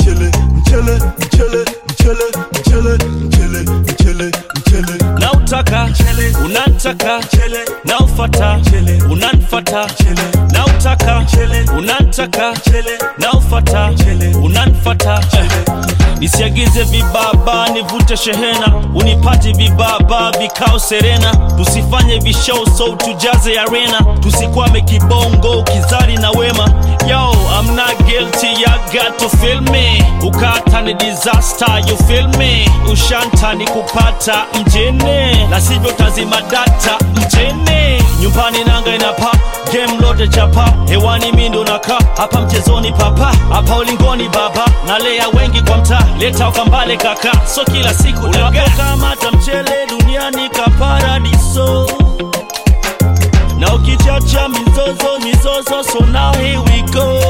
mchele mchele mchele mchele mchele mchele mchele mchele na utaka Mchele. unantaka mchele na ufata Mchele. unanfata Mchele. na utaka Mchele. unantaka mchele na ufata Mchele. unanfata nisiagize vibaba nivute shehena unipati vibaba vikao serena tusifanye vishow so tujaze arena tusikwame kibongo kizari na wema yo I'm not guilty you got to feel me ukata ni disaster you feel me ushanta ni kupata mjene na sivyo tazima data mjene nyumbani nanga inapa game lote chapa hewani mindo naka hapa mchezoni papa hapa ulingoni baba nalea wengi kwa mtaa leta ukambale kaka so kila siku unapokamata mchele duniani kaparadiso na ukichacha mizozo mizozo so now here we go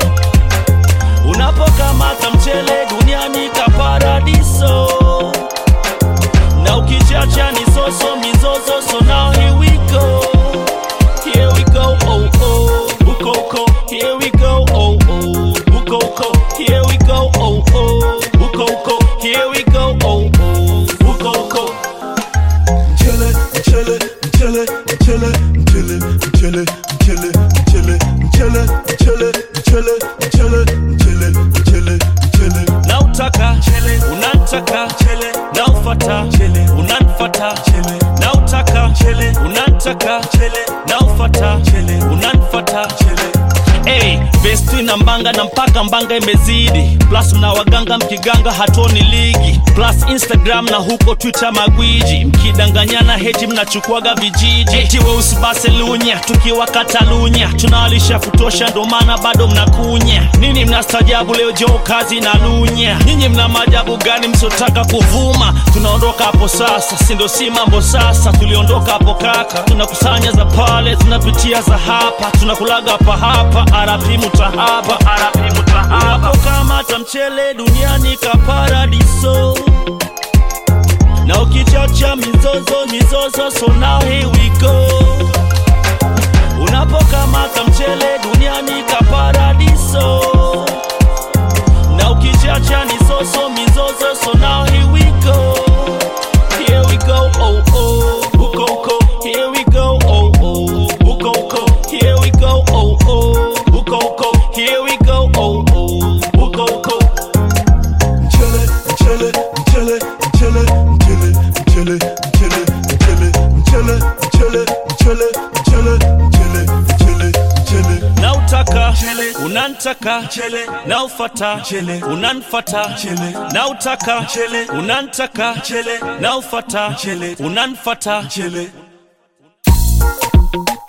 unapokamata mchele duniani kaparadiso na ukichacha ni soso mizozo so now here we go here we go oh oh ukoko here we go oh oh ukoko here we go oh oh ukoko here we go oh oh ukoko mchele mchele mchele mchele mchele mchele mchele mchele mchele mchele mchele mchele mchele mchele mchele na utaka Mchele. unantaka mchele na ufata Mchele. unanfata Mchele. na utaka Mchele. unantaka Mchele. na ufata Mchele. unanfata mchele Hey, vesti na mbanga na mpaka mbanga imezidi plus mna waganga mkiganga hatoni ligi plus instagram na huko twitter magwiji mkidanganyana heti mnachukuaga vijiji eti weusi baselunya tukiwa katalunya tunawalisha kutosha ndo maana bado mnakunya nini mnastajabu leo jo kazi na lunya nyinyi mna maajabu gani msiotaka kuvuma tunaondoka hapo sasa sindo si mambo sasa tuliondoka hapo kaka tunakusanya za pale tunapitia za hapa tunakulaga hapa hapa arapi mutahaba arapi mutahaba unapokamata mchele duniani kaparadiso na ukichacha mizozo mizozo so now here we go unapokamata mchele duniani kaparadiso na ukichacha ni soso mizozo so now here we go here we go oh oh uko uko here we go oh oh uko uko here we go oh oh uko uko here we go oh oh uko uko mchele mchele mchele mchele mchele mchele mchele mchele mchele mchele mchele mchele mchele mchele mchele na utaka Mchele. unantaka Mchele. na ufata Mchele. unanfata Mchele. na utaka Mchele. unantaka Mchele. na ufata Mchele. unanfata mchele